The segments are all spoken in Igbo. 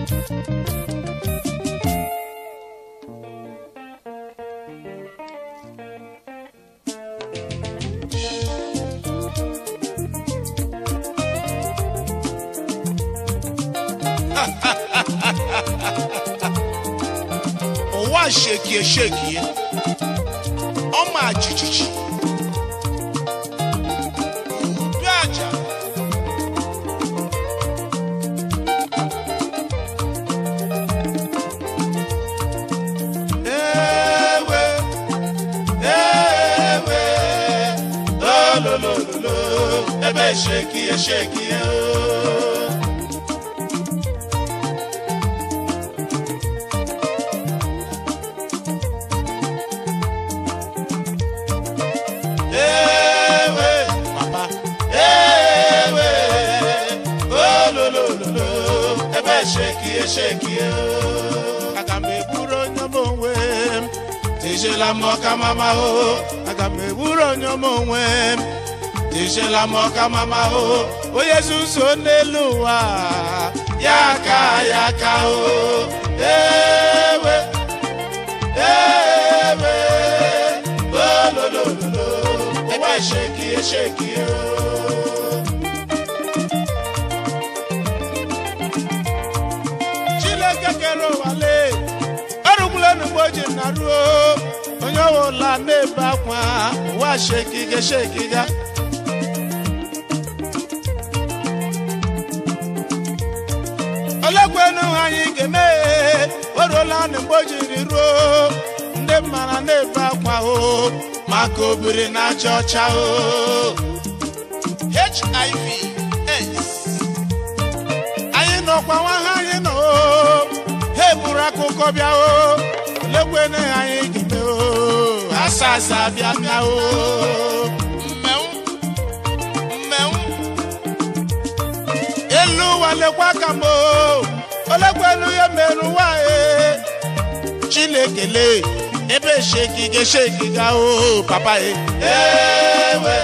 ụwa shekie shekie ọma jijiji udu aja ewe ewe olololo ebe shekie shekie o. ewe papa ewe olololo ebe shekie shekie aga m egburu onye m onwe m tijela m ọka mama o aga m egburu onye m onwe m tijela m ọka mama o onye zuzo n'elu ụwa ya ka ya ka o ewe ewe olololo ebe shekie shekie o. chineke kere ụwa lee erugbula mgbe o ji na ruo onye ọwụla na-ebe akwa ụwa shekiga shekiga olekwenu anyị ga-eme o ruola mgbe o jiri ruo ndị mmara na-ebe akwa o maka obiri na aja ọcha o hiv AIDS anyị nọkwa nwa ha anyị nọ o ha eburu akụkọ bịa o olekwene anyị ga-eme o asa asa bịa bịa o mmenwu mmenwu elu ụwa lekwa ka m o olekwenu ya mere ụwa e chinekele ebe shekiga shekiga o papa e ewe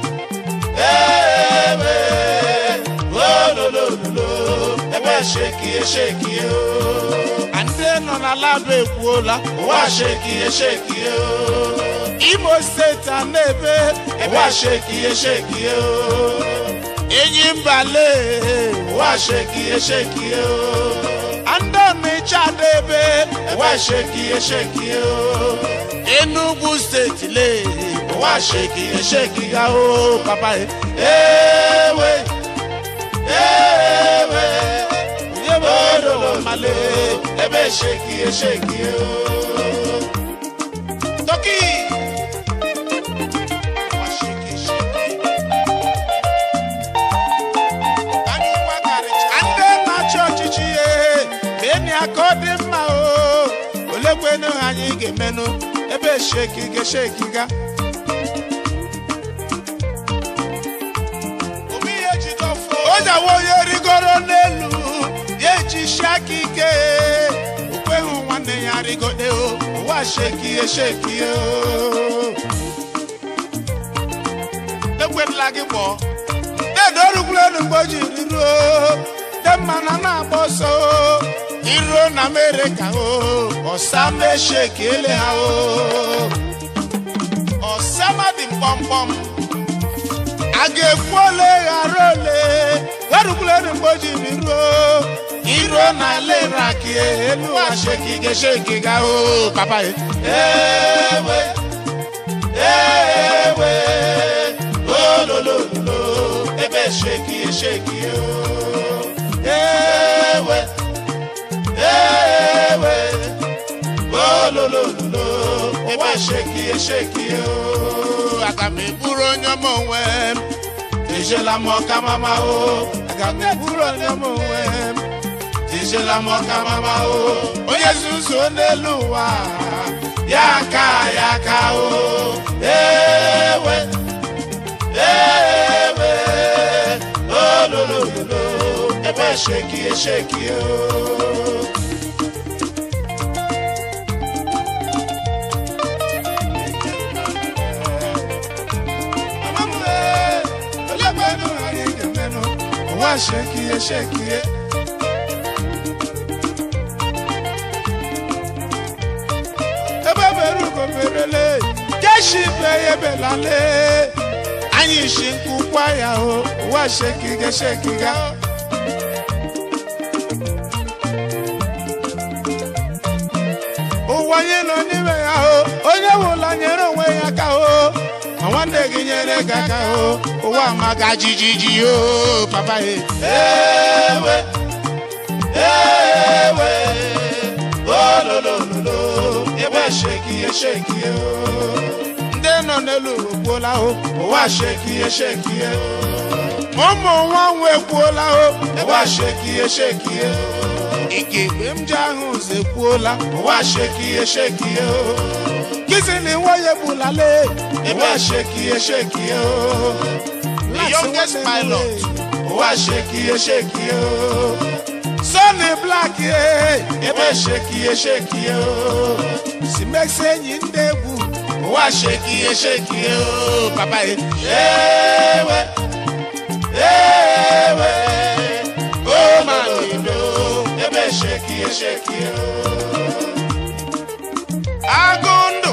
ewe olololo ebe shekie shekie o ndị nọ na labụ ekwuola ụwa shekie shekie o imo steeti a na-ebe ụwa shekie shekie o enyi mbale ụwa shekie shekie o ndị ọnịcha na-ebe ụwa shekie shekie o enugwu steeti le ụwa shekie shekie o papa e ewe ewe yebodolo male ebe shekie shekie o toki Ụwa shekie shekie. Anyị gbakarịcha. ndị na-achị ọchịchị ya meni aka ọ dị mma o olekwenu ha anyị ga-emenụ ebe shekiga shekiga ojawa onye rigoro n'elu ya ejishi aka ike okweghị nwanne ya rigode o ụwa shekie shekie o ekwerela gị kpọọ dedo orugbulelu mgbe o jiri ruo de mmana na-agba ọsọ o iruo na amerịka o ọsa meshekiele ha o ọsama dị mkpọmkpọm a ga-ekwu ole ghara ole erugbulelu mgbe o jiri ruo iruo na leraki elu ashekiga shekiga o papa e. ewe ewe olololo ebe shekie shekie o ewe ewe olololo ebe shekie shekie o aga m eburu onye m onwe m ejela m ọka mama o aga m eburu onye m onwe m ejela m ọka mama o onye zuzo n'elu ụwa ya ka ya ka o ewe ewe olololo ebe shekie shekie o Shekie, shekie. ya belale anyị shi nkụ kwa ya o ụwa shekiga shekiga ụwa anyị nọ n'ime ya o onye wụla nyere onwe ya aka o ma nwanne gị nyere gị aka o ụwa maka jijiji o papa he ewe ewe ololololo ebe shekie shekie o ndị nọ n'elu ụwa ekwuola o ụwa shekie shekie o ụmụ nwa nwa ekwuola o ụwa shekie shekie o igegbe m ji ahụ ụzọ ekwuola ụwa shekie shekie o kizini nwoye bulale ụwa shekie shekie o the youngest pilot ụwa shekie shekie o Sonny Black ye ebe shekie shekie o si mesi enyi ndị egwu ụwa shekie shekie o papa ye ewe ewe o manilo ebe shekie shekie o agụ ndụ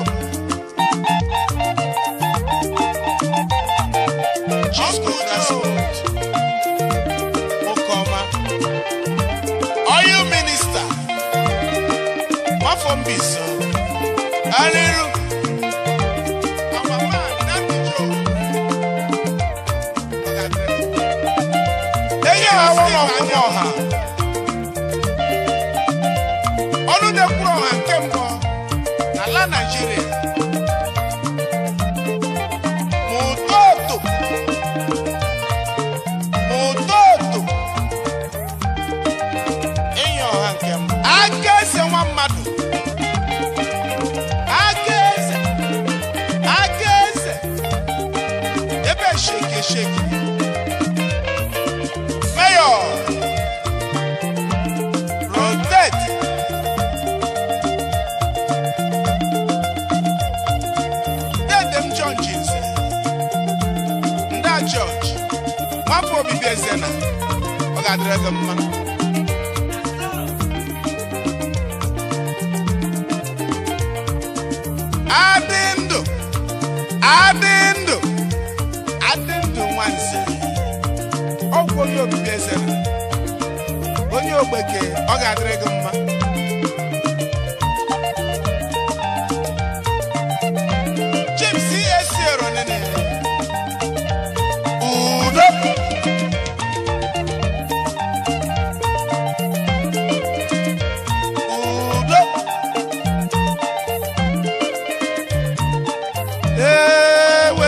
Ọkụ transport Okoma oil minister nwafọ mbiso ariru amama nadijo eyi awa n'ọkwụkwọ ọha ọnụ na-ekwuru ọha nke mbụ n'ala naijiria ma ụtọtụ ma ụtọtụ enyi ọha nke mbụ aka eze nwa mmadụ aka eze aka eze ebe sheki sheki mayor rotate dede m john jinze ndị george nwafọ obibi eze na ọ ga-adịrị gị mma adị ndụ adị ndụ adị ndụ nwanze ọgwụ onye obibi eze na onye ogbeke ọ ga-adịrị gị mma James esi eronene udo udo ewe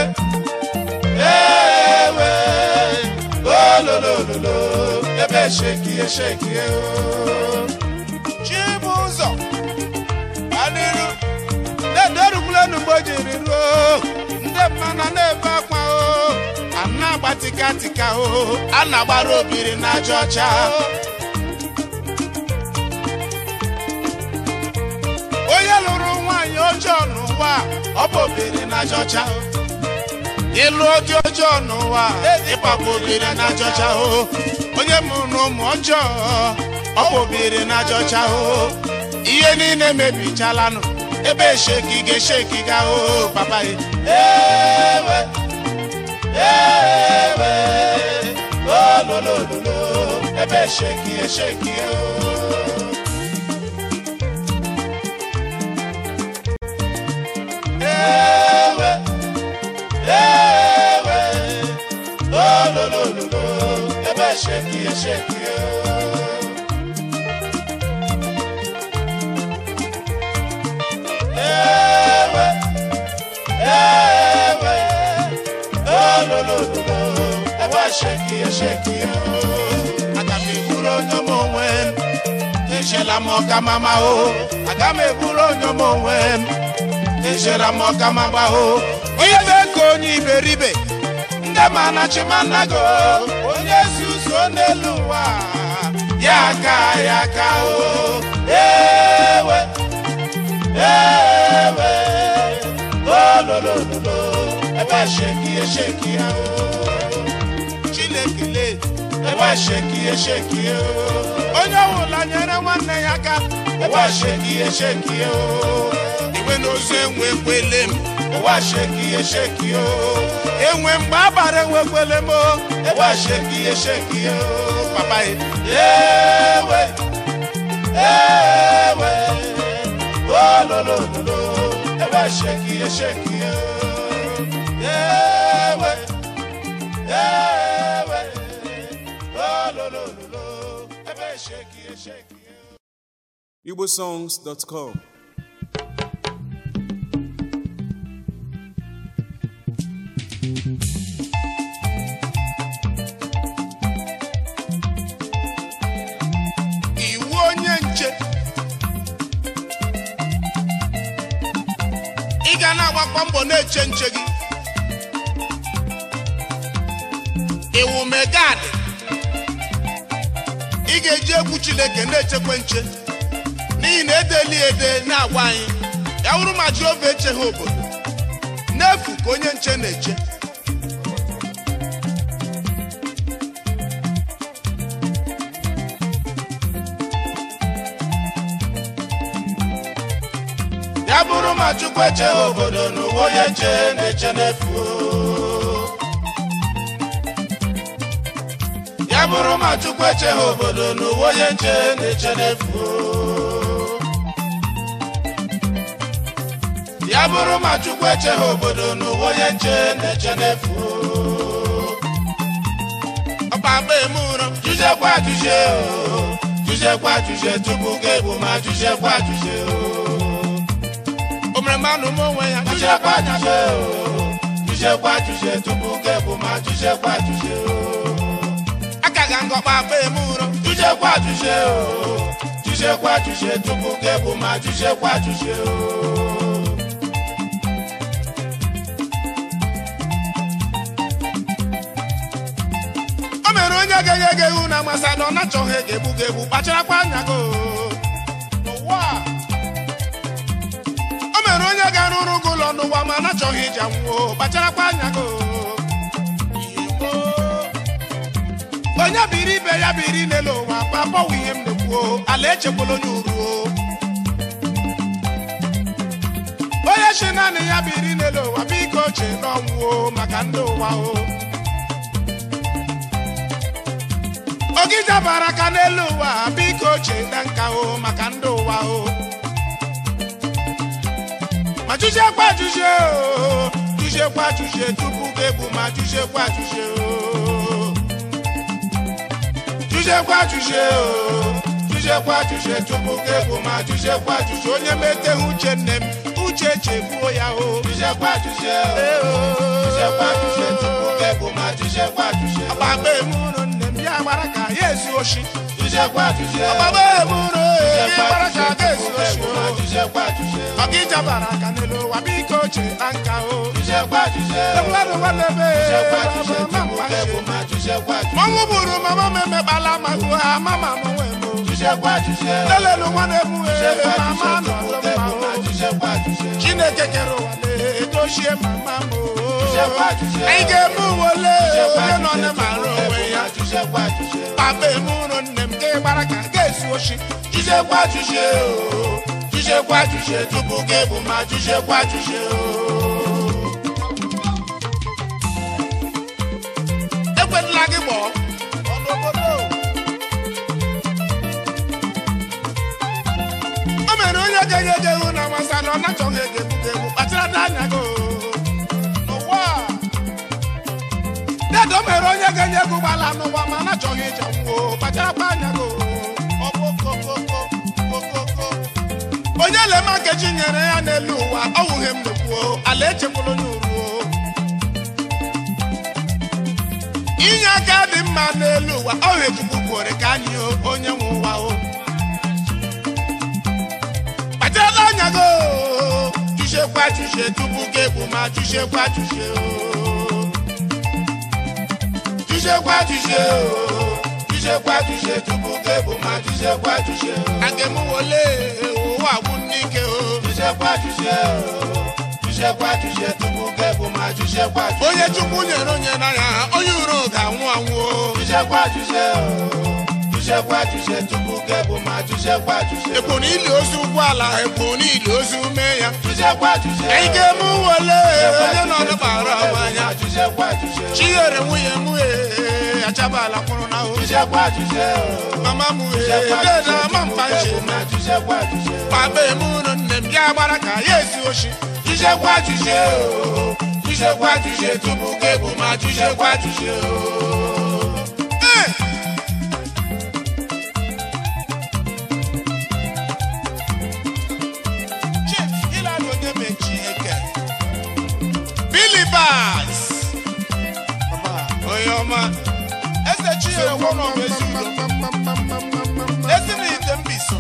ewe ololololo ebe shekie shekie o chibụzọ adịrụ na-ederukwulenu mgbe o jiri ruo ndị mmanụ na-ebe akwa o a na-agba tikatika o a na-agbara obiri n'aja ọcha onye lụrụ nwaanyị ọjọọ n'ụwa ọ bụ obiri n'aja ọcha ịlụ oge ọjọọ n'ụwa ịgbakwa obiri n'aja ọcha o onye mụrụ ụmụ ọjọọ ọ bụ obiri n'aja ọcha o ihe niile mebichalanụ ebe shekiga shekiga o papa ye ewe ewe ololololo ebe shekiga shekiga o ewe ewe ololololo ebe shekiga shekiga o ewe ewe ololololo ebe shekie shekie aga m eburu onye m onwe m echela m ọka mama o aga m eburu onye m onwe m echela m ọka mama o ibe ka onye iberibe ndị ma na chimanago onye zuzo n'elu ụwa ya aka ya aka o ewe ewe ololololo ebe shekie shekie o chinekele ebe shekie shekie o onye ọbụla nyere nwanne ya aka ebe shekie shekie o iwe n'ozu enwe kwele m ụwa sheki esheki o enwe mgbe agbara enwekwele m o ụwa sheki esheki o papa ye ewe ewe olololo ebe sheki esheki o ewe ewe olololo ebe sheki esheki o igbosongs.com iwu onye nche ị ga na-agbakwa mbọ na-eche nche gị iwu megad ị ga-eji egwu chineke na-echekwa nche n'ihi na edeli ede na-agwa anyị ya wụrụ ma jehova echeghị obodo n'efu ka onye nche na-eche ya bụrụ ma chukwu echeghị obodo n'ụwa onye nche na-eche n'efu o. ya bụrụ ma chukwu echeghị obodo n'ụwa onye nche na-eche n'efu o. ya bụrụ ma chukwu echeghị obodo n'ụwa onye nche na-eche n'efu o. ọkpakpa eme ụrọ jụjekwa ajụjie o jụjekwa ajụjie tupu ga-egbu ma jụjekwa ajụjie o o mere mmanụ m onwe ya jụjekwa ajụjie o jụjekwa ajụjie tupu ga-egbu ma jụjekwa ajụjie o aka ga ngọkpa akpa eme ụrọ jụjekwa ajụjie o jụjekwa ajụjie tupu ga-egbu ma jụjekwa ajụjie o o mere onye ga-enye gị ewu na amasị na ọ nachọghị ga-egbu gị egbu kpacharakwa anya gị o. n'ụwa a. o mere onye ga-arụrụ gị ụlọ n'ụwa ma nachọghị iji anwụọ kpacharakwa anya gị o. Igbo. onye biri ibe ya biri n'elu ụwa papọwụ ihe m na-ekwuo ala echekwala onye uruo onye chi naanị ya biri n'elu ụwa biko chee n'ọnwụo maka ndị ụwa o ogija bara aka n'elu ụwa biko chee na nka o maka ndị ụwa o ma jụjiekwa ajụjie o jụjiekwa ajụjie tupu ga-egbu ma jụjiekwa ajụjie o jụjiekwa ajụjie o jụjiekwa ajụjie tupu ga-egbu ma jụjiekwa ajụjie onye meteghị uche nne m uche chegbuo ya o jụjiekwa ajụjie o jụjiekwa ajụjie tupu ga-egbu ma jụjiekwa ajụjie ọgbagba emuru nne m ya gbara ka ya esi oshi jụjiekwa ajụjie ọgbagba emuru ya gbara ka ga esi oshi o ọkịja bara aka n'elu ụwa biko chee na nka o ebụladụ nwanne be ọnwụ bụrụ mama m emekpala ma hụ ha mama m nwe m lelelu nwanne m wee mama nọ mma o chineke kere ụwa na-edochie mama m o anyị ga-eme uwe ole onye nọ na mara onwe ya papa emụrụ nne m ka ị gbara ka ga-esi oshi jụjekwa ajụjie o jụjekwa ajụjie tupu gị bụ ma jụjekwa ajụjie o ekwetala gị gbọọ ọnụobodo o mere onye ga-enye gị ewu na masa na ọ nachọghị ege egbu gị egbu kpachara anya gị o. n'ụwa a. dedo mere onye ga-enye gị ụgbọala n'ụwa ma nachọghị ịja nwuo kpacharakwa anya gị o. Okokoko, okoko. onye lema nkechi nyere ya n'elu ụwa ọ wụghị m n'ekwuo ala echekwala onye uruo inye aka dị mma n'elu ụwa ọ chukwu kwere ka anyị o, onye nwe ụwa o kpacharala anya gị o chuchekwa chuche tupu gị egbu ma chuchekwa chuche o chuchekwa chuche o chuchekwa chuche tupu gị egbu ma chuchekwa chuche o aga m wole ụwa gwụ n'ike o chuchekwa chuche o chuchekwa chuche tupu gị egbu ma chuchekwa chuche onye chukwu nyere onye n'anya onye uro ga-anwụ anwụ o chuchekwa chuche o jụchekwa jụche tupu gị bụ ma jụchekwa jụche ekpo na ili ozu ụgbọala ekpo na ili ozu mee ya jụchekwa jụche anyị ga-eme wele onye nọ n'ọgbara mmanya jụchekwa jụche chinyere nwunye m ee achabala kwụrụ na ahụ jụchekwa jụche mama m ee deda ma mpa nche ma jụchekwa jụche papa m ụlọ nne m ya gbara ka ya ezi oshi jụchekwa jụche o jụchekwa jụche tupu gị bụ ma jụchekwa jụche o Ee! Chief Hilary Onyemechi Eke. Billy Bass. Onye ọma. Eze Chinyere Nwono Mezudo. Ezi na ite mbiso.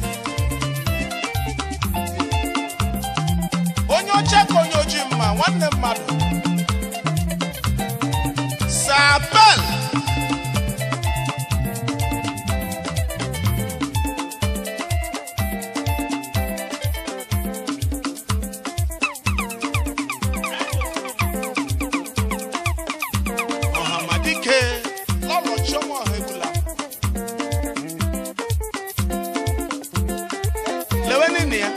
Onye ọcha ka onye ojii mma nwanne mmadụ. Sabel. ọhamadike lọlọ chioma ọhaegula lewe nini ya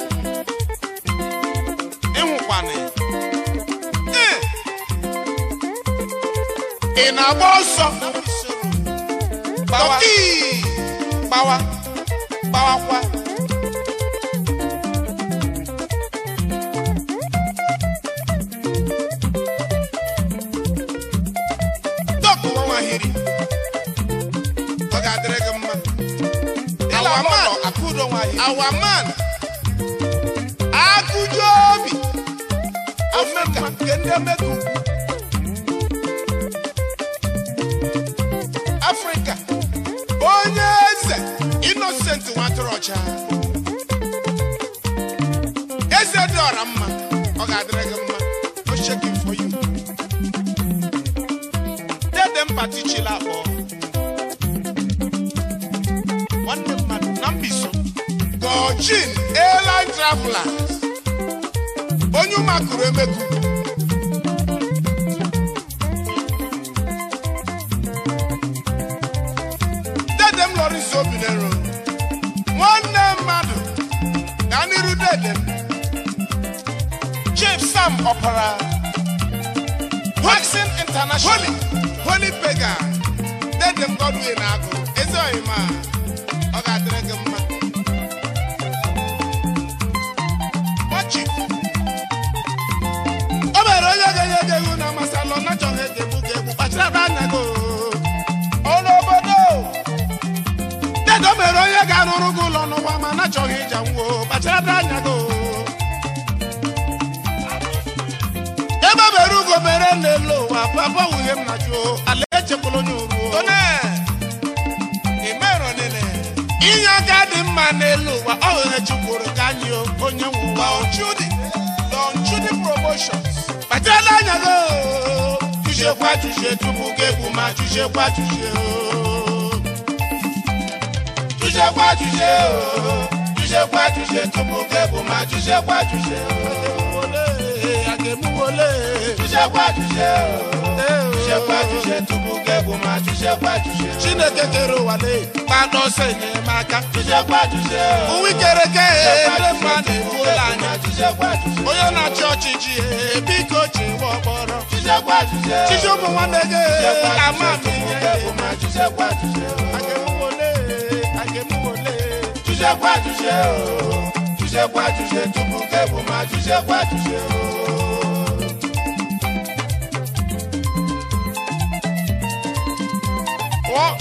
ịnwụkwana ya Ee! ị na-agba ọsọ gbawa gbawa gbawakwa dọkụ nwahiri ọ ga-adịrị gị mma our man akụdo nwahiri our man akụjo obi omemma nke ndị emeka ukwu afrịka onye eze innocent nwatụrụ ọcha eze dị ọra mma ọ ga-adịrị gị mma o shaking for you dede mpati chila akpọ nwanne mmadụ na mbiso gojin airline travelers onye ụmakụrụ emeku dede m lọrịs obinero nwanne mmadụ ga n'iru dede m chief sam ọpara Waxing International. Holy, Holy Pagan. Let them God win agụ. Ezi oyi ma ọ ga-adịrị gị mma. Machi. O mere onye ga-enye gị egwu na masalọ na chọghị ege egbu gị egbu kpachara anya gị oo. Ọrụ obodo. Dedo mere onye ga-arụrụ gị ụlọ n'ụwa ma na chọghị ịja nwo kpachara anya gị oo. ebe mere ugo mere n'elu ụwa papa nwunye m na jụọ ala echekwala onye uruo inye aka dị mma n'elu ụwa ọ ghere chukwuru ka anyị o, onye nwe ụwa ochudi donchudi promotions kpachara anya gị o. chuchekwa chuche tupu gị egwu ma chuchekwa chuche o. jụchekwa jụche o jụchekwa jụche tupu gị bụ ma jụchekwa jụche o Ole, a ga-emu ole. jụchekwa jụche o Ee, o. jụchekwa jụche tupu gị bụ ma jụchekwa jụche o chineke kere ụwa lee kpata ọsọ enyemaka jụchekwa jụche o ụwa ikereke ndị mmadụ efuola anya jụchekwa jụche onye na-achị ọchịchị ee, biko chewe ọkpọrọ jụchekwa jụche chichi ụmụ nwanne gị ee, ama m tupu ihe gị bụ ma jụchekwa jụche o agemwole agemwole jụchekwa jụche o jụchekwa jụche tupu gị bụ ma jụchekwa jụche o pụọ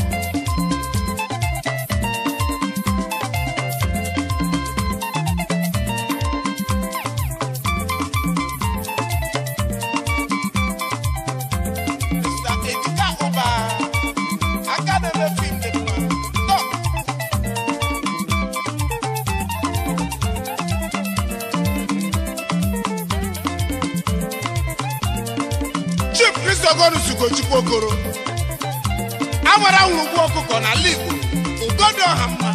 Mr. Ejika Ụba, aka na-eme fim dị mma. Stop. Chief Christopher Ugochukwu Okoro agbara nwurugwu ọkụkọ n'ala Igbo ugodo ọha mma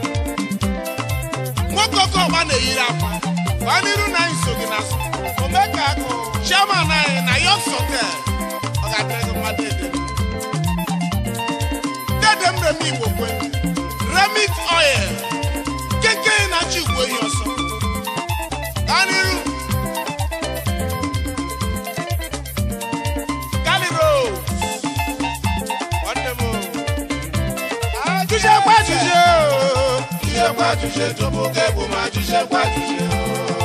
nwoke oke ọgba na-eyiri akwa gbaa n'iru na anyị so gị n'azụ omeka akụ chairman anyị na Yoks Hotel ọ ga-adịrị gị mmadụ ede dede m remi Igbo kwe remit oil keke na-achị igwe ihe ọsọ Kaniru Kaniro nwanne m Jùṣe pa jùṣe o. Jùṣe pa jùṣe tó bó kẹ́bù máa jùṣe pa jùṣe o.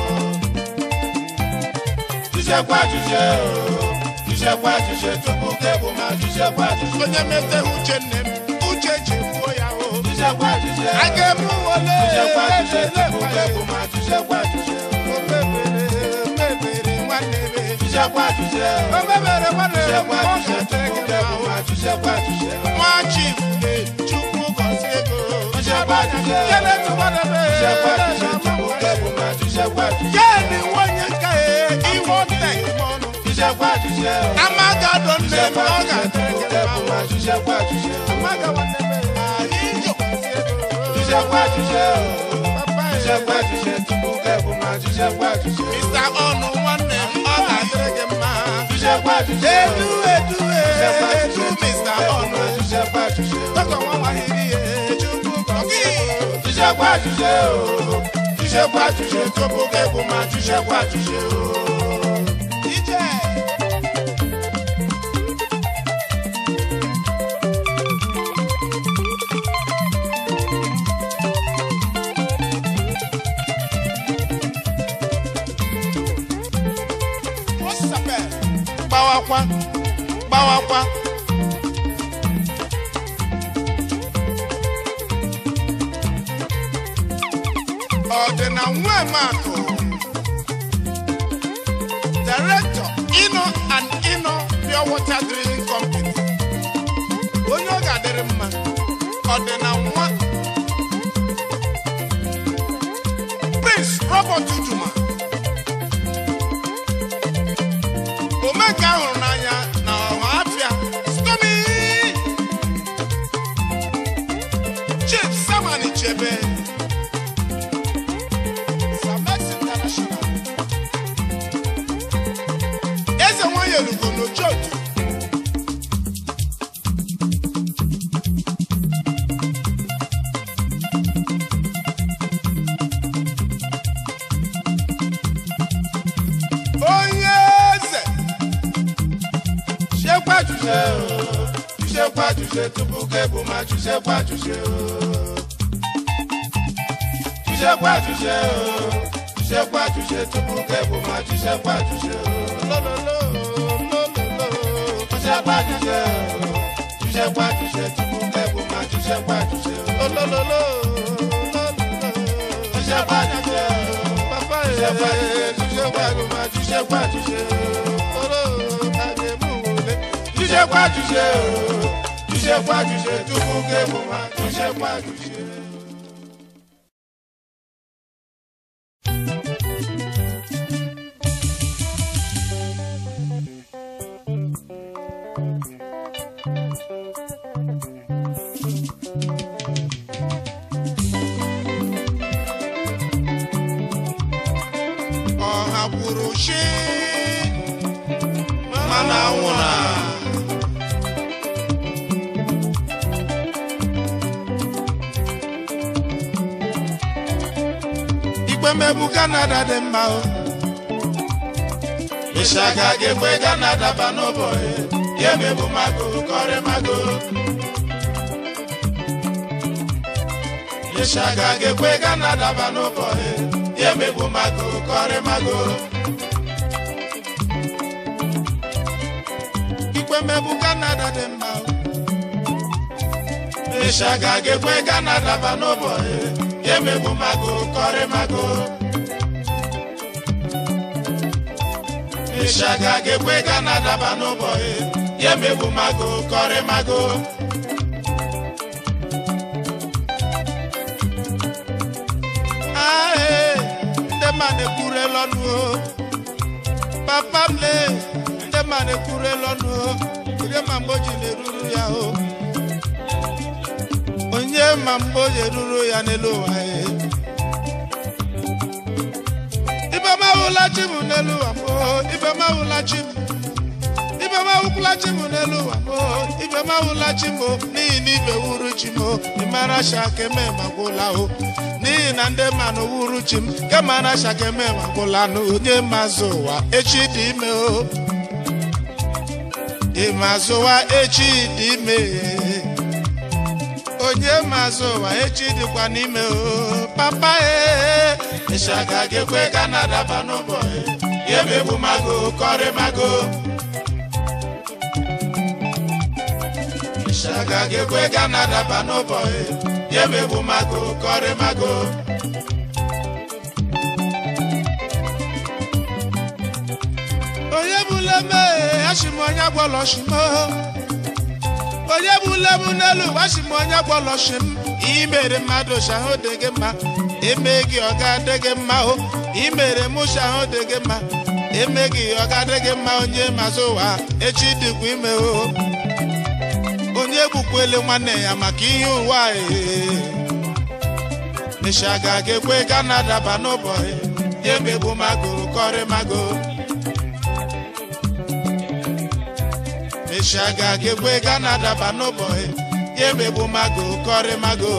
Jùṣe pa jùṣe o. Jùṣe pa jùṣe tó bó kẹ́bù máa jùṣe pa jùṣe. onye mete uche nne m uche ji gbuo ya o Jùṣe pa jùṣe o. a ga-ebu wole Jùṣe pa jùṣe tó bó kẹ́bù máa jùṣe pa jùṣe o. o mebere mebere nwanne m Jùṣe pa jùṣe o. o mebere nwanne Jùṣe m pa ọ jùṣe tó ga-adịrị bó gị kẹ́bù mma máa jùṣe pa jùṣe o. nwa chief le chukwu gọzie ego Jùṣe pa jùṣe o. kele tụwadebe Jùṣe pa jùṣe tó bó kẹ́bù máa jùṣe pa jùṣe o. keni nwonye nka e iwe tek mọnụ Jùṣe pa jùṣe o. amagado nne Jùṣe m pa ọ jùṣe tó ga-adịrị bó gị kẹ́bù mma máa jùṣe pa jùṣe o. amaga nwanne m anyị jikwazi ego Jùṣe pa jùṣe o. papa Jùṣe pa e jùṣe tó bó kẹ́bù máa jùṣe pa jùṣe o. Mr. ọnụ nwanne m ọ ga-adịrị gị mma Jùṣe pa jùṣe o. edu edu Jùṣe pa edu jùṣe tó Mr. bó kẹ́bù ọnụ máa jùṣe pa jùṣe o. tọkọ nwa nwahiri ya chukwu gọzie ego Jùṣe pa jùṣe o. Jùṣe pa jùṣe tó bó kẹ́bù máa jùṣe pa jùṣe o. ije Osape, Gbawakwa, gbawakwa. ọdịna nwemakụ director ino and ino pure water drilling company onye ọ ga-adịrị mma ọdịna nwa prince robert ujuma omeka hụrụ n'anya na ọha afịa stomi chief samani chebe Samex International. Eze nwanyị elugo n'Ojoto. Onye eze Jùṣe pa jùṣe o. Jùṣe pa jùṣe tó bó kẹ́bù máa jùṣe pa jùṣe o. Jùṣe pa jùṣe o. Jùṣe pa jùṣe tó bó kẹ́bù máa jùṣe pa jùṣe o. lololo lololo. Jùṣe pa jùṣe o. Jùṣe pa jùṣe tó bó kẹ́bù máa jùṣe pa jùṣe o. Lololo lololo. Jùṣe pa jùṣe o. Papa Jùṣe pa jùṣe tó ẹ̀ bó kẹ́bù máa jùṣe pa jùṣe o. oro àdèmúwòlé. Jùṣe pa jùṣe o. Jùṣe pa jùṣe tó bó kẹ́bù máa jùṣe pa jùṣe o. ọha kwuru chi Mana nwụna. ikpe mmegbu kanada dị mma o Ịshaga ga-ekwe ga na-adaba n'ụbọchị ya emebu mago kọrị mago Ịshaga ga-ekwe ga na-adaba n'ụbọchị ya emebu mago kọrị mago ikpe mmegbu kanada dị mma o Ịshaga ga-ekwe ga na-adaba n'ụbọchị ya emebu mago kọrị mago Ịshaga ga-ekwe ga na-adaba n'ụbọchị ya emebu mago kọrị mago ae ndị mmadụ ekwurela ọnụ o papa m le ndị mmadụ ekwurela ọnụ o onye ma mgbe o ji na-eruru ya o onye ma mgbe o ji eruru ya n'elu ụwa ya ibe m ahụla chi m n'elu ụwa m o ibe m ahụla chi m ibe ibe m awụkwụla chi m n'elu ụwa m o ibe m awụla chi m o n'ihi na ibe wuru chi m o ịmara shakeme magwụla o n'ihi na ndị mmanụ wuru chi m kemara shakeme magwụla na onye mazụ ụwa echi dị ime o ịmazụwa echi dị ime onye mazụ ụwa echi dịkwa n'ime o papa e ịshaga ga-ekwe ka na-adaba n'ụbọchị ya emegbu mago kọrị mago ịshaga ga-ekwe ka na-adaba n'ụbọchị ya emegbu mago kọrị mago onye bụla mee ashim onye gwọlọshimo onye bụla m n'elu ụwa ashim onye gwọlọshim imere mmadụ shahụ dị gị mma eme gị ọ ga-adị gị mma o imere mụ shahụ dị gị mma eme gị ọ ga-adị gị mma onye mazụ ụwa echi dịkwa ime o onye gbukwele nwanne ya maka ihe ụwa ee ịshaga ga-ekwe ka na-adaba n'ụbọchị ya emegbu mago kọrị mago ịshaga ga-ekwe ka na-adaba n'ụbọchị ya emegbu mago kọrị mago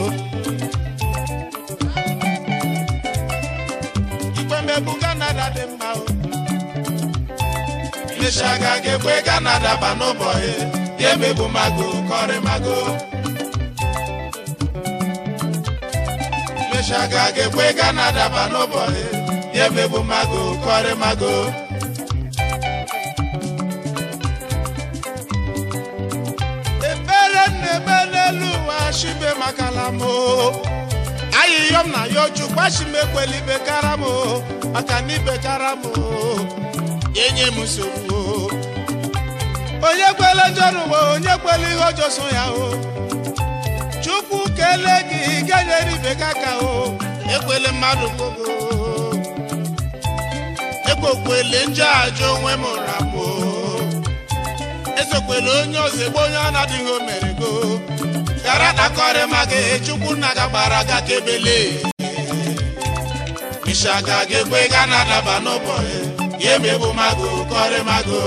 ikpe mmegbu kanada dị mma o ịshaga ga-ekwe ka na-adaba n'ụbọchị ya emegbu mago kọrị mago ịshaga ga-ekwe ka na-adaba n'ụbọchị ya emegbu mago kọrị mago ekpere na-eme n'elu ụwa shibe makala m o ayịyọm na ya oju gbachim ekweli bekara m o maka na ibekara m o enye m nsogbu o onye kwele njọ n'ụwa onye kwele ihe ọjọọ so ya o chukwu kelee gị ga-enyere ibe gị aka o ekwele mmadụ gbogbo ekwekwele njọ ajọ onwe m ụra m o esokwele onye ọzọ egbe onye ọ na-adịghị o mere go gara nakọrị maka chukwu nna ga gbara ga kebele ịshaga ga-ekwe ga na-adaba n'ụbọchị ya emegbu mago kọrị mago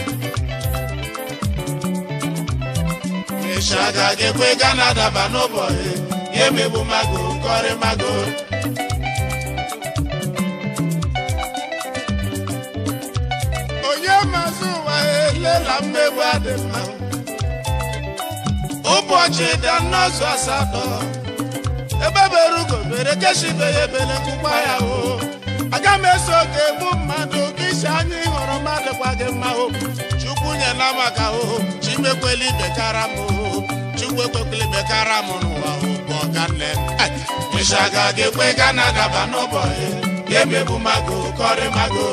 ịshaga ga-ekwe ga na-adaba n'ụbọchị ya emegbu mago kọrị mago onye mazụ ụwa elela mmegbu adị mma ụbọchị dị n'ọzọ asatọ ebe bere ugo bere keshibe ya ebele nkụkwa ya o aga m eso oge egbu mmadụ ka isi anya ịhụrụ mmadụ kwa gị mma o chukwu nyela maka o chimekweli bekara m o chukwu ekwekweli bekara m n'ụwa bụ ọganne ịshaga ga-ekwe ga na-adaba n'ụbọchị ya emegbu mago kọrị mago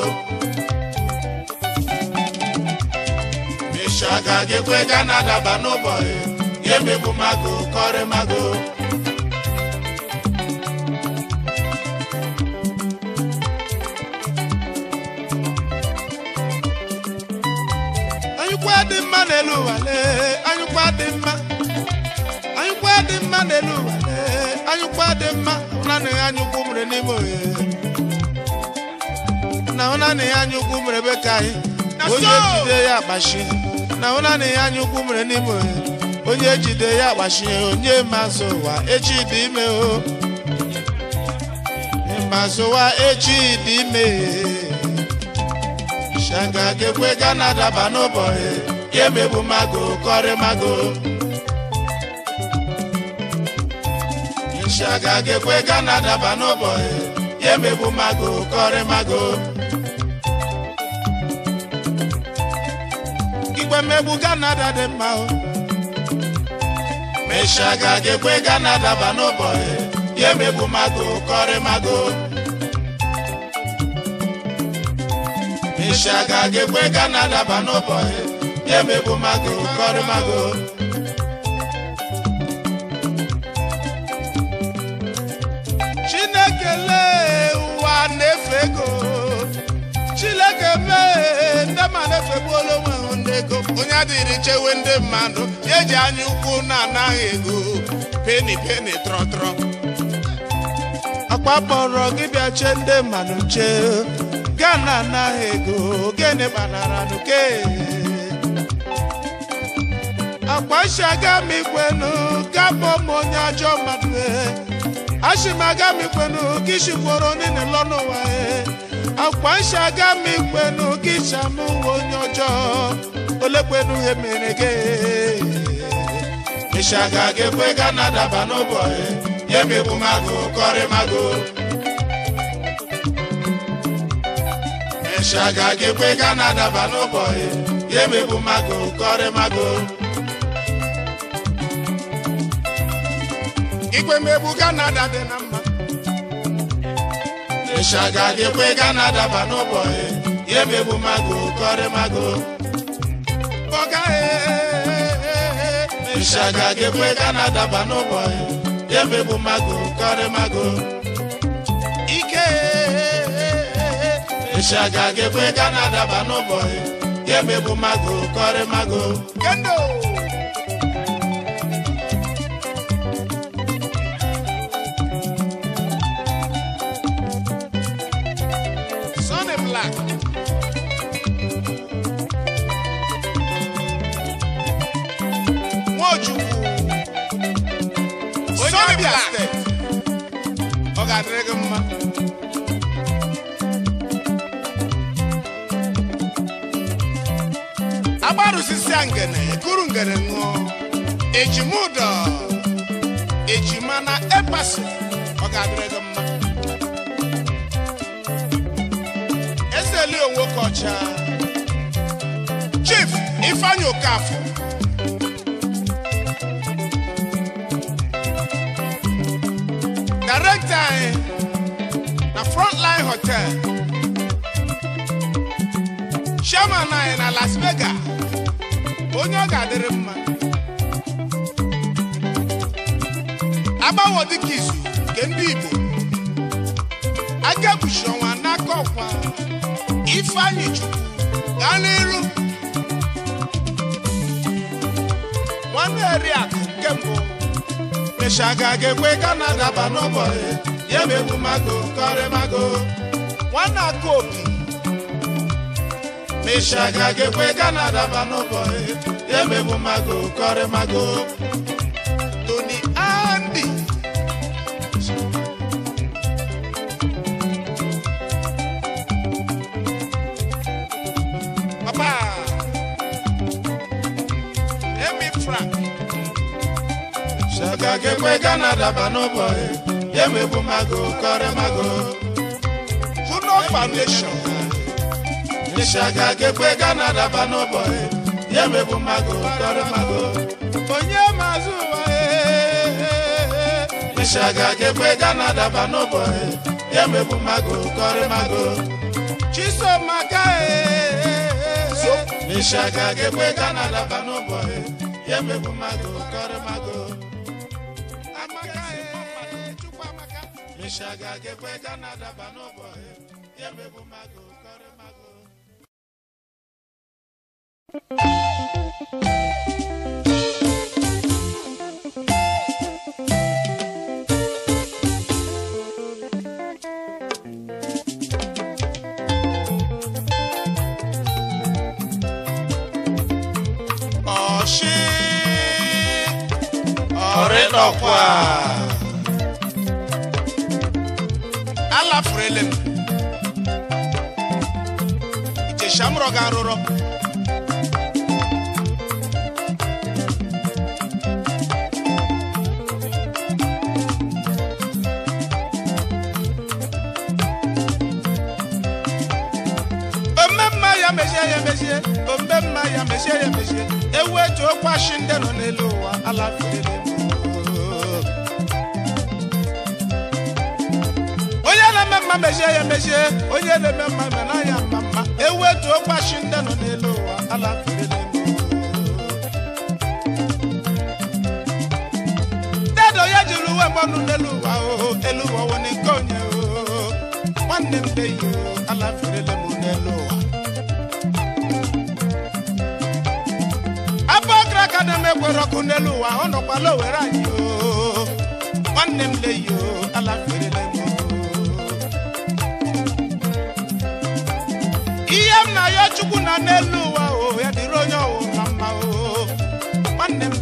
ịshaga ga-ekwe ga na-adaba n'ụbọchị ya emegbu mago kọrị mago anyụkwa dị mma n'elu ụwa lee anyụkwa dị mma anyụkwa dị mma n'elu ụwa lee anyụkwa dị mma naanị ya anyụkwu mere n'ime ohe na naanị ya anyụkwu mere ebe ka anyị onye jide ya agbashi na naanị ya anyụkwu mere n'ime ohe onye jide ya agbashi onye mazụ ụwa echi dị ime o mazụ ụwa echi dị ime shanga ga-ekwe ga na-adaba n'ụbọchị ya emegbu mago kọrị mago shanga ga-ekwe ga na-adaba n'ụbọchị ya emegbu mago kọrị mago igwe mmegbu ganada dị mma o meshaga ga-ekwe ga na-adaba n'ụbọchị ya emegbu mago kọrị mago ịshaga ga-ekwe ga na-adaba n'ụbọchị ya emegbu mago kọrị mago chineke lee ụwa na-efe ego chineke mee ndị ma na-efegbuola onwe ha ndị ego onye adịghị chewe ndị mmadụ ya eji anya ukwu na-anaghị ego peni peni trọtrọ akwa kpọrọ gị bịa chee ndị mmadụ chee gana anaghị ego gịnị kpanara nuke akwashi aga m ikwenu gabụ m onye ajọ mmadụ e ashi m aga m ikwenu gị shikworo niile lọ n'ụwa e akwashi aga m ikwenu gị chamụ onye ọjọọ olekwenu ihe mere gị ịshaga ga-ekwe ga na-adaba n'ụbọchị ya emegbu magụ kọrị magụ ịshaga ga-ekwe ga na-adaba n'ụbọchị ya emegbu magụ kọrị magụ igwe megbu ga na-ada dị na mma ịshaga ga-ekwe ga na-adaba n'ụbọchị ya emegbu magụ kọrị magụ ọga ịshaga ga-ekwe ga na-adaba n'ụbọchị ya emegbu magụ kọrị magụ ike ịshaga ga-ekwe ga na-adaba n'ụbọchị ya emegbu magụ kọrị magụ kendo Sonny Black Nwachukwu onye Abia steeti ọ ga-adịrị gị mma agbarụsisia ngene ekuru ngene ṅụọ ejimudo ejima na epasi ọ ga-adịrị gị mma ezeli onwe kọcha chief ifeanyi okafọ director anyị na frontline hotel chairman anyị na las vegas onye ọ ga-adịrị mma agbanwe dịka izu nke ndị igbo aka ekpuchi ọnwa n'aka ọkwa ifeanyị chukwu gaa n'iru nwanne eriakụ nke mbụ ịshaga ga-ekwe ga na-adaba n'ụbọchị ya emegbu magụ kọrị magụ nwanne aka obi Ịshaga ga-ekwe ga na-adaba n'ụbọchị ya emegbu magụ kọrị magụ tony andy papa emi frank Ịshaga ga-ekwe ga na-adaba n'ụbọchị ya emegbu magụ kọrị magụ juno foundation Ịshaga ga-ekwe ga na-adaba n'ụbọchị ya emegbu magụ kọrị magụ onye mazụ ụwa ee. Ịshaga ga-ekwe ga na-adaba n'ụbọchị ya emegbu magụ kọrị magụ chisomaka so Ịshaga ga-ekwe ga na-adaba n'ụbọchị ya emegbu magụ kọrị magụ amaka ee, chukwu amaka Ịshaga ga-ekwe ga na-adaba n'ụbọchị ya emegbu magụ kọrị magụ ọshị ọrịnọkwa alafurele m ijeshamrọ ga arụrọ omemma ya mechie ya mechie omemma ya mechie ya mechie ewu etu okwashi ndị nọ n'elu ụwa alafurele m onye na-eme mma mechie ya mechie onye na-eme mma mena ya mma mma ewu etu okwashi ndị nọ n'elu ụwa alafurele m dedo ya jiri uwe mgbanụ n'elu ụwa o elu ụwa wụ nke onye o nwanne m deyi o alafurele m n'elu ụwa abụ ọkara ka na-emekwere ọkụ n'elu ụwa ọ nọkwala owere anyị o nwanne m leyi o alafurele m o ihe m na ya chukwu na n'elu ụwa o ya dịrị onye ọwụla mma o nwanne m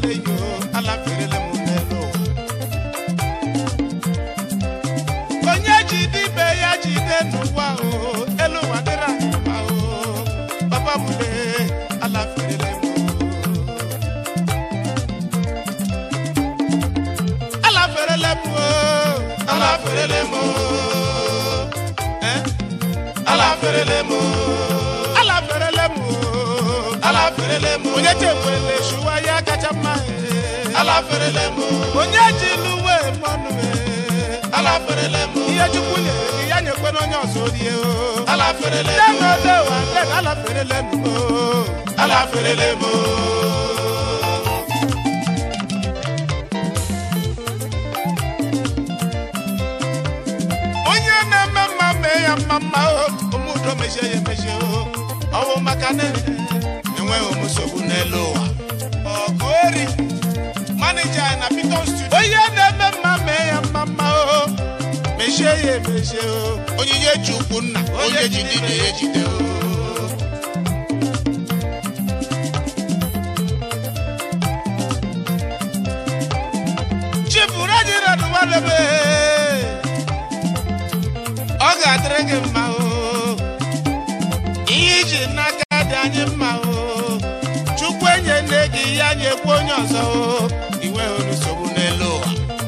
alaferele m Eh? alaferele m alaferele m alaferele m onye chekwele shuwa ya kacha mma alaferele m onye ji luwe mọnụ alaferele m ihe chukwu nyere gị ya nyekwe n'onye ọzọ rie o alaferele nne m na odewa nne na alaferele m alaferele m onye na-eme mma mee ya mma mma o ụmụdo mechie ya emechie o ọwụ maka na enweghị m nsogbu n'elu ụwa ọgụ eri manija na piton studio onye na-eme mma mee ya mma mma o mechie ya emechie o onyinye ji ukwu nna onye ji dibịa ya ejide o chibụrụ anyị radụwadebe ọ ga-adịrị gị mma o ihe iji n'aka dị anyị mma o chukwu enye nne gị ya nyekwa onye ọzọ o iwe nsogbu n'elu ụwa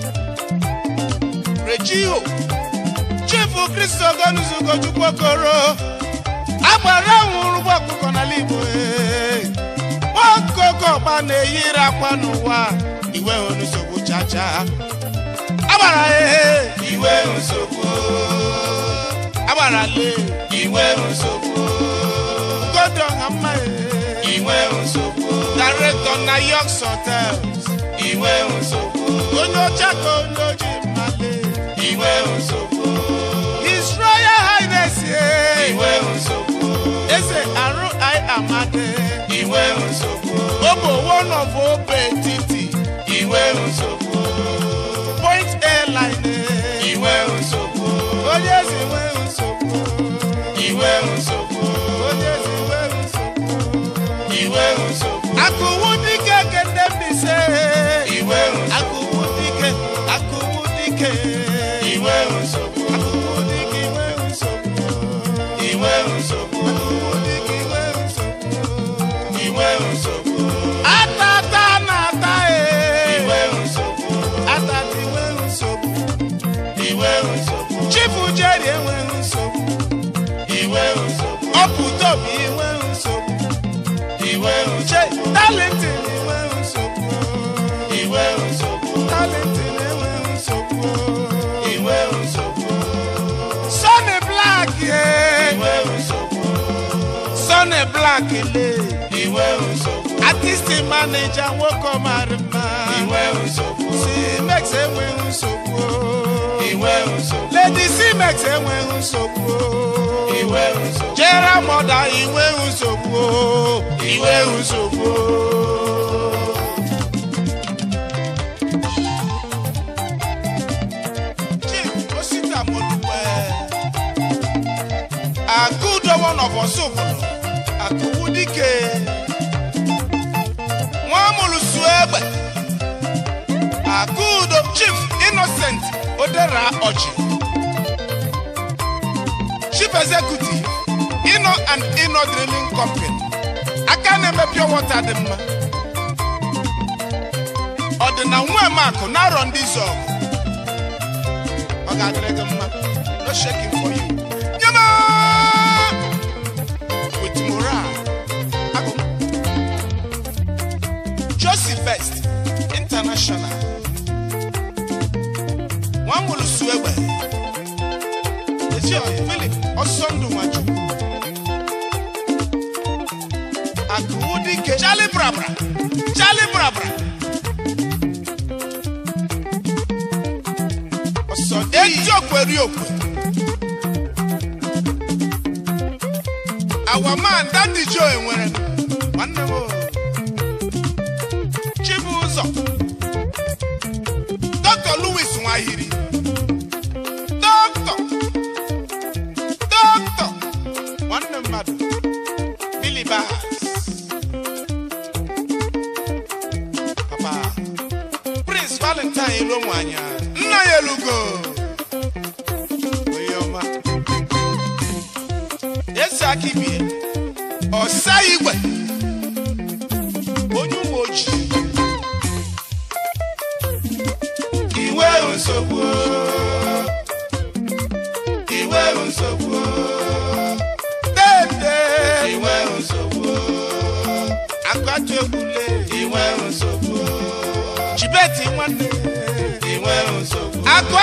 rejiho chifu kristo gonuzugo chukwu okoro agbara nwụrụ ụgbọ ọkụkọ n'ala igbo ee. nwaokoko ọgba na-eyiri akwa n'ụwa iwe nsogbu chacha agbara ehe iwe nsogbu agbara lee iwe nsogbu godo ha mma ehe iwe nsogbu director na yorks hotels iwe nsogbu onye ọcha ka onye oji mmale iwe nsogbu his royal highness ee. iwe nsogbu eze arụ ai amade iwe nsogbu obo one of obe etiti iwe nsogbu point airline ee. iwe nsogbu onye ezi nwe nsogbu iwe nsogbu onye ezi nwe nsogbu iwe nsogbu akụwu dike kende mbise iwe nsogbu akụwu dike akụwu dike iwe nsogbu akụwu dike inwe nsogbu iwe nsogbu akụwu dike inwe nsogbu iwe nsogbu atata na-ata ee iwe nsogbu atata inwe nsogbu iwe nsogbu chifu jeri enwe nsogbu iwe nsogbu ọpụtobi inwe nsogbu iwe che nsogbu talentin inwe nsogbu iwe nsogbu talentin enwe nsogbu iwe nsogbu Sonny Black ye iwe nsogbu Sonny Black le iwe nsogbu artist manager nwoke ọmara mma iwe nsogbu Cimex enweghị nsogbu iwe nsogbu Lady Cimex enweghị nsogbu iwe nsogbu Jera Mọda inweghị nsogbu iwe nsogbu Chief Osita Modupe Akudo one of Osubulu Akuwu dike Nwamulusu egbe Akudo Chief Innocent Odera Ọchị Chief Executive Ino and Ino Drilling Company aka na-eme pure water dị mma ọ dị na nwemakụ na-arọ ndị zọgụ ọ ga-adịrị gị mma no shaking for you nyema with morale agụ josie best international nwa nwụrụ su egbe ezi ọyị philip ọsọ ndụ nwachukwu akụwu dike charlie brabra charlie brabra ọsọ eti okwe ri okwe our man daddy joe nwere nwanne m o. chibụzọ dr louis nwahiri dr dr nwanne mmadụ billy bahas papa prince valentine ilomwanya nna ya elugo onye ọma esi aka ibie ọsa igwe onye ụmụ ojii iwe nsogbu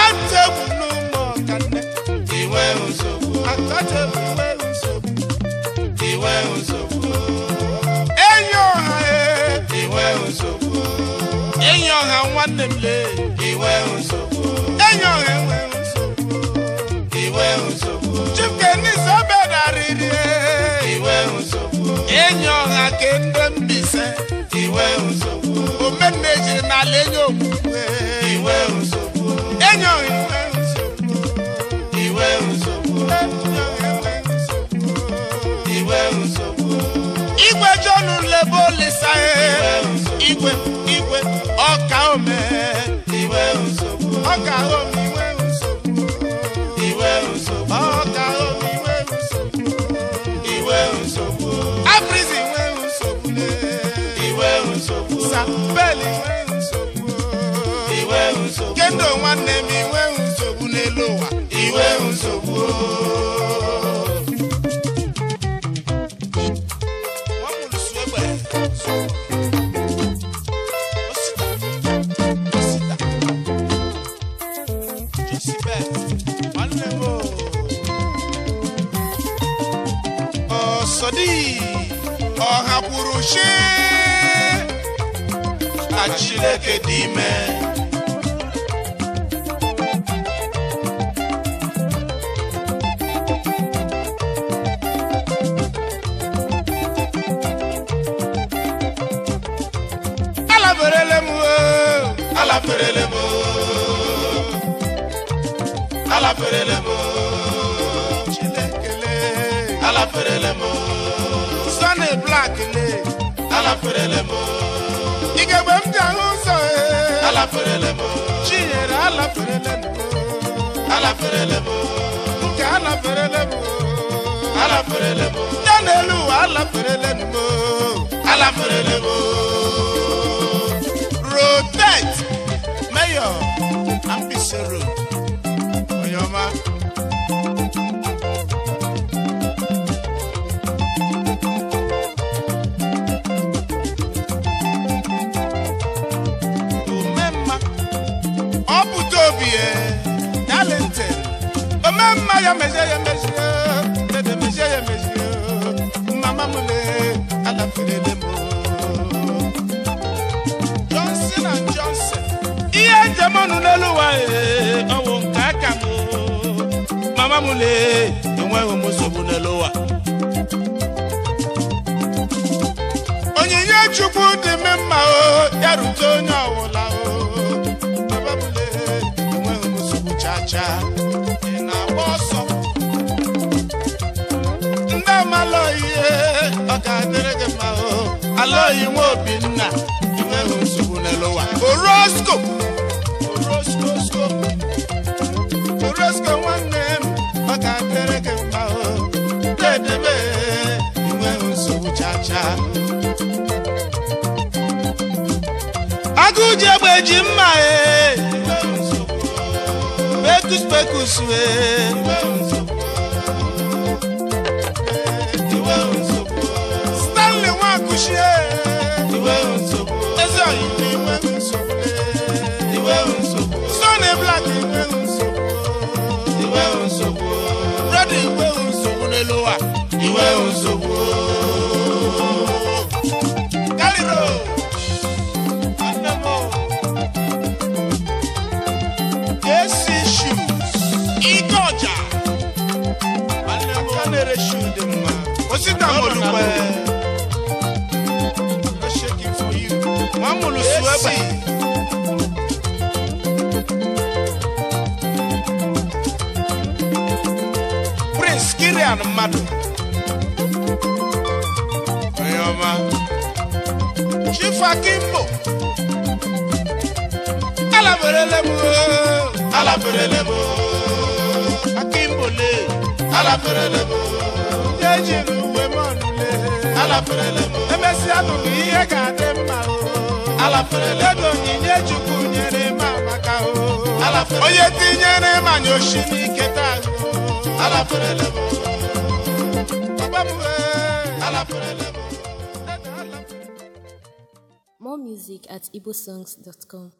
akọtebụ n'ụmụ ọkanne iwe nsogbu akọtebụ nwe nsogbu iwe nsogbu enyi ọha ee iwe nsogbu enyi ọha nwanne m lee iwe nsogbu enyi ọha enwe nsogbu iwe nsogbu chikenis obedarịrị ee iwe nsogbu enyi ọha ke ndị mbise iwe nsogbu omenne jiri n'ala enyi okwukwe iwe nsogbu enyi ọha enwe nsogbu iwe nsogbu enyi ọha enwe nsogbu iwe nsogbu igwe jọnụ lebe olisa ee igwe igwe ọka ome iwe nsogbu ọka ome iwe nsogbu iwe nsogbu ọka ome iwe nsogbu iwe nsogbu aprizi iwe nsogbu lee iwe nsogbu sapeli iwe nsogbu iwe nsogbu kendo nwanne m iwe nsogbu n'elu ụwa iwe nsogbu nwamụlụsụ egbe osita osita josibet nwanne m o. ọsọdị ọha kwuru shi na chineke dị ime alaberele m o alaferele m alaferele m chinekele alaferele m sọni blak le alaferele m igegbe m ji ahụ ụzọ e alaferele m chinyere alaferele m alaferele m nke alaferele m alaferele m ya n'elu ụwa alaferele m alaferele m rotate mayor ambise road onye ọma omemma ọ pụta obi ye talented omemma ya mezie ya mezie dede mezie ya mezie mama m le alaferele m johnson and johnson ihe njem ọnụ n'elu ụwa ee, ọ bụ nke aka m mama m le enweghị m nsogbu n'elu ụwa onyinye chukwu dị m mma o ya rute onye ọwụla o Baba m le enweghị m nsogbu chaa chaa ị na-agba ọsọ ndị amala ihe ọ ga-adịrị gị mma o alọghị nwa obinna enweghị nsogbu n'elu ụwa orosco orosco orosco nwanne m ọ ga-adịrị gị mma o dedebe enweghị nsogbu chaa chaa agụji egbe ji mma e pekus pekus wee stanley nwakuchie ezi oyi na inwe nsogbu sony black inwe nsogbu brother inwe nsogbu n'elu ụwa iwe nsogbu kaliro nwanne m o. esi shoes ike ọja nwanne m ka na-ere shoe dị mma osita molukwe No shaking for you. nwa mụlụsụ egbe prince kirian mmadụ onye ọma chief akimbo alaberele m o. alaferele m akimbo le alaferele m ya ejiri uwe m ọnụle alaferele m emesịa bụ ihe ga-adị mma o alaferele m ego onyinye chukwu nyere m amaka o Alaferele. onye tinyere m anya oshi n'ike taa o alaferele m papa m wee alaferele m More music at igbosongs.com.